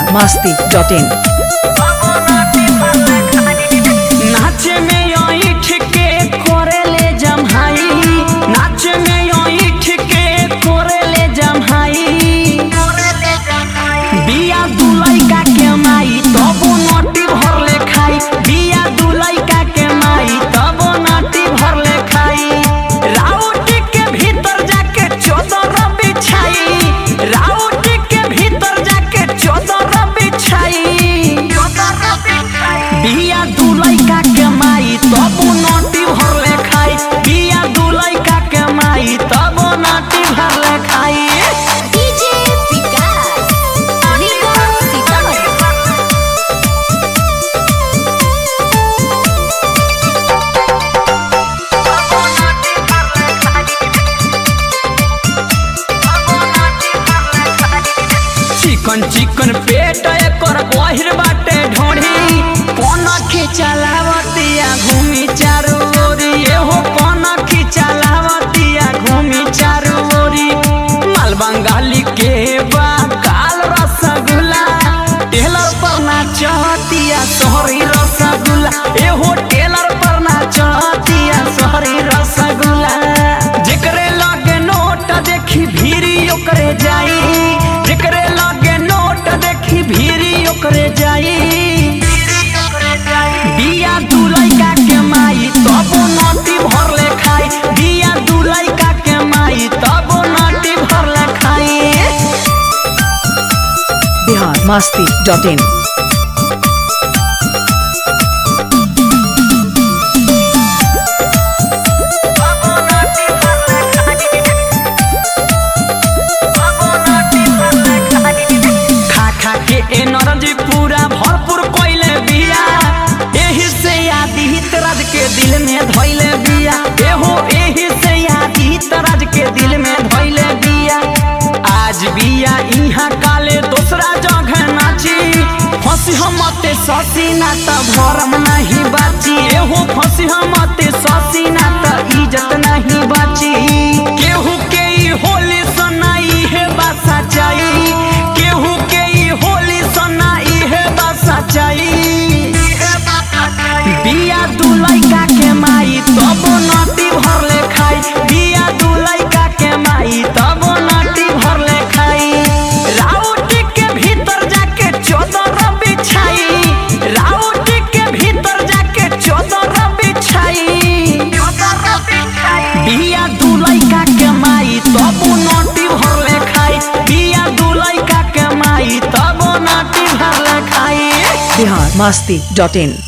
masti dot in. नाचे में ईठ के कोरेले जमहाई नाचे में ईठ के कोरेले जमहाई बिया दुलैका के माई तबो नोटी भरले खाई बिया दुलैका के माई तबो नोटी भरले खाई राउट के भीतर जाके चोदर बिछाई राउट के भीतर जाके चोदर बिछाई बिया दुलैका के माई तबो नोटी भरले खाई बिया दुलैका के माई तबो नोटी भरले खाई DJ Vikas Riga Sitamarhi chicken chicken पेट एकर गहिर बाटे ढोढ़ी कोन खिचलावतिया घूमी चारू ओरी एहो कोन खिचलावतिया घूमी चारू ओरी माल बंगाली के बा काल रसगुल्ला टेलर पर ना चहतिया सोहरी रसगुल्ला एहो टेलर पर ना चहतिया सोहरी रसगुल्ला जेकरे लगे नोट देखी भीरी ओकरे जाई जेकरे लगे नोट देखी भीरी ओकरे जाई बिया दुलैका के माई तबो नोटी भरले खाई बिया दुलैका के माई तबो नोटी भरले खाई Bihar masti dot in. खा खा के एनर्जी पूरा भरपूर कोइले बिया एही से आदित राज के दिल में धइले बिया एहो एही से आदित राज के दिल में धइले बिया आज बिया इहाँ काले दूसरा जगह नाची फंसी हमते ससी ना त भरम नहीं बाची एहो फंसी हमते ससी ना त इज्जत नहीं बाची केहू के ई होली सनाई है बासा चाई केहू के ई होली सनाई है बासा चाई बिया दुलैका के माई तब नाटी भरले खाई बिया दुलैका के माई तब नाटी भरले खाई राउट के भीतर जाके चोदर बिछाई राउट के भीतर जाके चोदर बिछाई बिया दुलैका के माई तब नाटी भरले खाई बिया दुलैका के माई तब नाटी भरले खाई Bihar masti dot in.